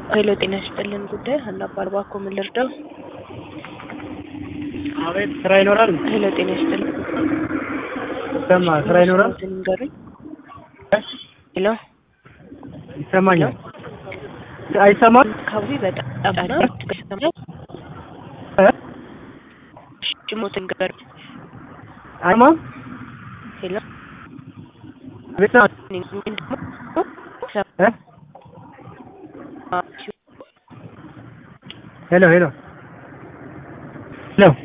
ሄሎ ጤና ይስጥልን ጉዳይ ሀና ባርባ እኮ ምን ልርዳው? አቤት ስራ ይኖራል? ሄሎ ጤና ይስጥልን ይሰማ ስራ ይኖራል? ስሞትን ንገሩኝ። ሄሎ ይሰማኛል። አይሰማም? አካባቢ በጣም ነው ትገሰማል። እ? ስሞትን ንገሩኝ። አይሰማም? ሄሎ አቤት ነው። እኔ ደግሞ እ? ሄሎ ሄሎ ሄሎ